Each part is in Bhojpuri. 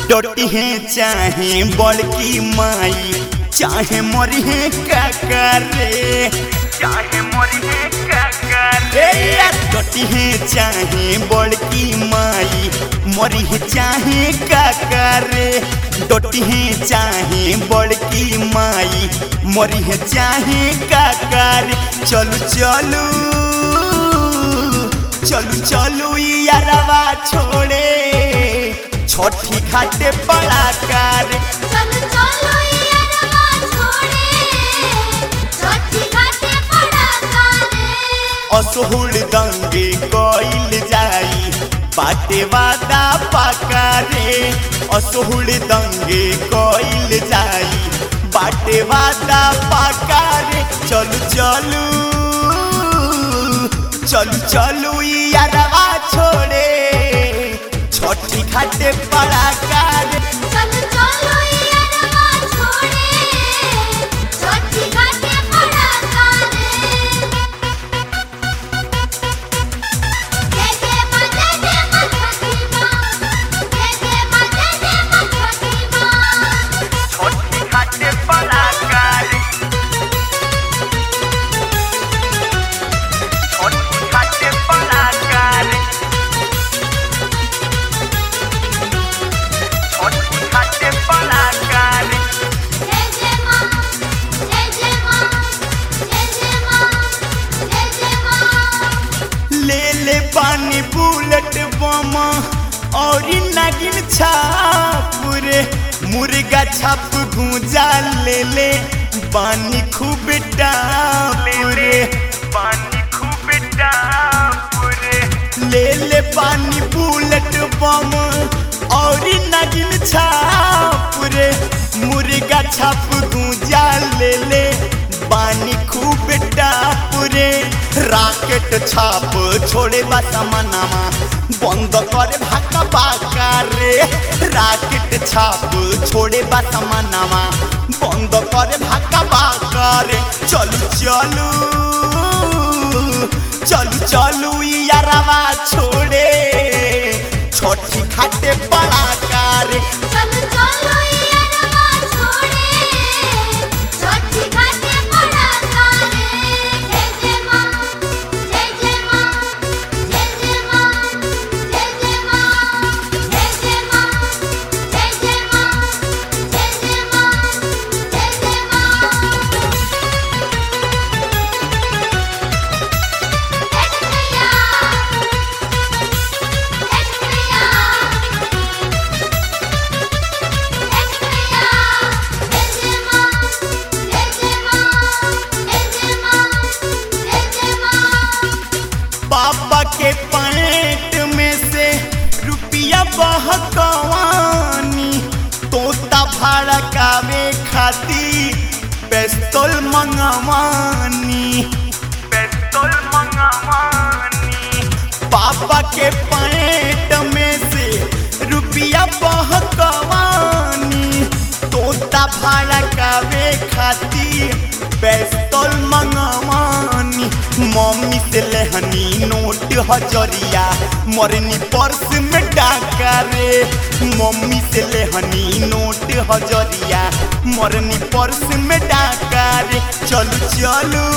डटी है चाहे बड़की माई चाहे मरी है काका रे चाहे मरी है काका रे डटी है चाहे बड़की माई मरी है चाहे काका रे डटी है चाहे बड़की माई मरी है चाहे काका रे चलू चलू चलू चलू यारवा छोड़े छठी घाटे बड़ा कार चलो चलो ये रवा छोड़े छठी घाटे पड़ा कारे असहुल दंगे कइल जाई बाटे वादा पाका रे असहुल दंगे कइल जाई बाटे वादा पाका रे चलू चलू चलू चलू यारवा छोड़े छठी घाटे बड़ा कार चलो चलो ये रवा छोड़े छठी घाटे पड़ा कारे जय जय मां जय जय मां छठी मां जय जय मां जय जय मां छठी मां छठी घाटे बड़ा कार छठी घाटे बड़ा कार छठी घाटे बड़ा कार जय जय मां जय जय मां जय जय मां जय जय मां ले ले पानी बुलेट बम और नागिन छाप रे मुर्गा छाप गुंजा ले ले पानी खूब टाप रे पानी खूब टाप रे ले ले पानी बुलेट बम और नागिन छाप रे मुर्गा छाप गुंजा ले ले पानी खूब टाप रे राकेट छाप छोड़े बा समानामा बंद करे भाका बाका रे राकेट छाप छोड़े बा समानामा बंद करे भाका बाका रे चलू चलू चलू चलू यारवा छोड़े छोटी खाटे बड़ा कार चलो चलो ये रवा छोड़े छठी घाटे पड़ा कारे जय जय मां जय जय मां जय जय मां जय जय मां जय जय मां जय जय मां जय जय मां जय जय मां पापा के पैंट में से रुपया बहकवानी तोता भाड़ा कावे खाती पेस्तौल मंगवानी पेस्तौल मंगवानी पापा के पैंट में से रुपया बहकवानी तोता भाड़ा कावे खाती पेस्तौल मंगवानी मम्मी से लेहनी नोट हजरिया मरनी पर्स में डाका रे मम्मी से लेहनी नोट हजरिया मरनी पर्स में डाका रे चलू चलू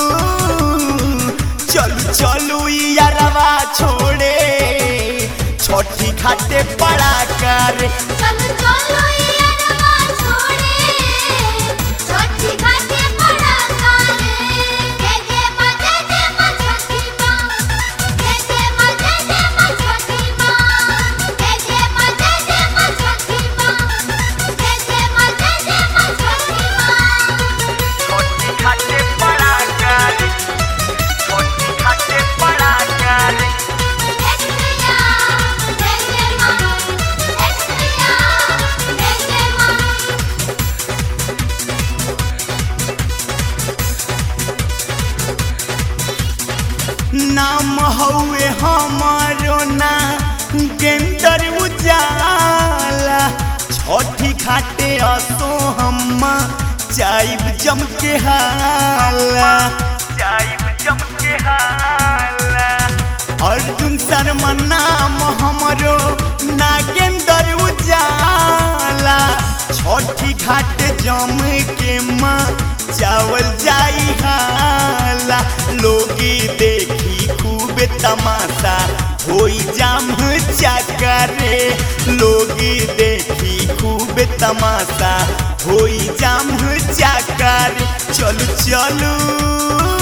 चलू चलू यारवा छोड़े छोटी घाटे पड़ा कर चलो चलो ये रवा छोड़े छठी घाटे पड़ा कारे जय जय मां जय जय मां छठी मां जय जय मां जय जय मां छठी मां जय जय मां जय जय मां छठी मां जय जय मां जय जय मां छठी मां छोटी घाटे पड़ा कर छोटी घाटे पड़ा कर एक्सप्रिया जय जय मां एक्सप्रिया जय जय मां नाम हौवे हमारो ना गेंदर उजाला छठी घाटे असो हम्मा जाइब जम के हाला जाइब जम के हाला अर्जुन शर्मा नाम हमरो नागेंदर उजाला छठी घाट जम के माँ चावल जाई हाला लोगी देखी खूब तमाशा होई जाम चकरे लोगी देखी खूब तमाशा होई जाम चकर चलू चलू